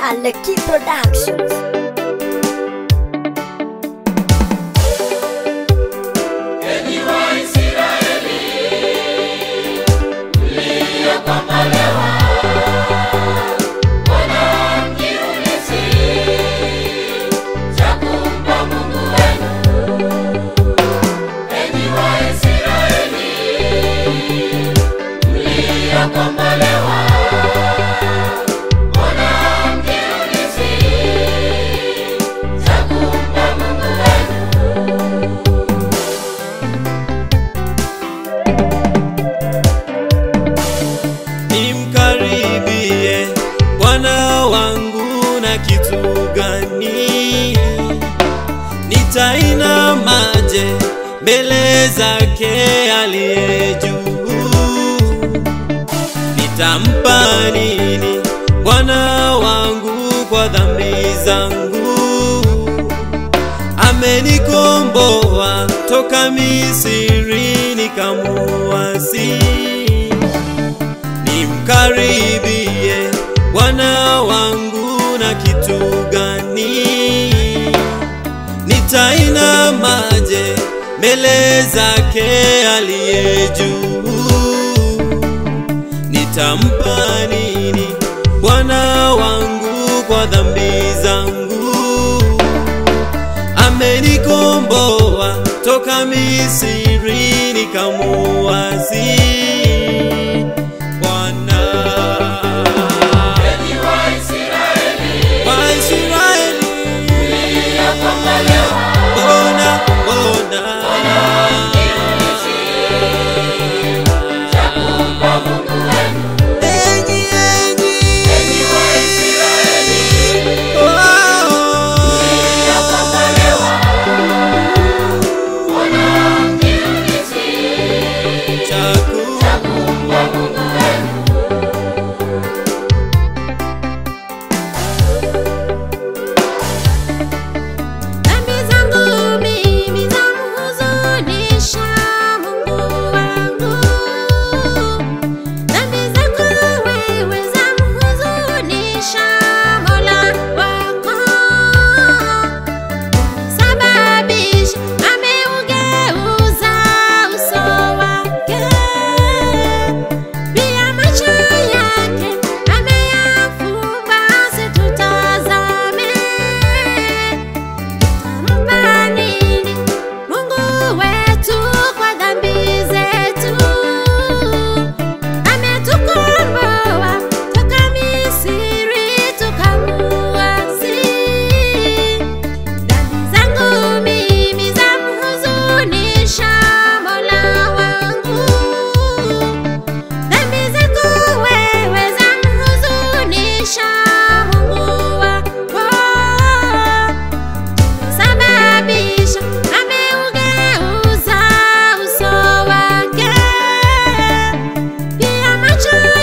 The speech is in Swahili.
na Leki Productions. nimkaribie Bwana wangu na kitu gani? Nitainamaje mbele zake aliye juu? Nitampa nini Bwana wangu kwa dhambi zangu? Amenikomboa toka Misri nikamuasi nimkaribie Bwana wangu na kitu gani? Nitainamaje mbele zake aliye juu? Nitampa nini Bwana wangu kwa dhambi zangu? Amenikomboa toka Misri nikamuasi Bwana Waisraeli Bona bona Enyi enyi Chaku Dhambi zangu mimi zamhuzunisha Mungu wangu. Dhambi zako wewe zamhuzunisha Mola wako. Sababisha ameugeuza uso wake. Pia macho yake ameyafumba asitutazame. Tutampa nini Mungu wetu kwa dhambi zetu? Ametukomboa toka Misri tukamuasi. Dhambi zangu mimi zamhuzunisha Mola wangu. Dhambi zako wewe zamhuzunisha Mungu wako. Sababisha ameugeuza uso wake, pia macho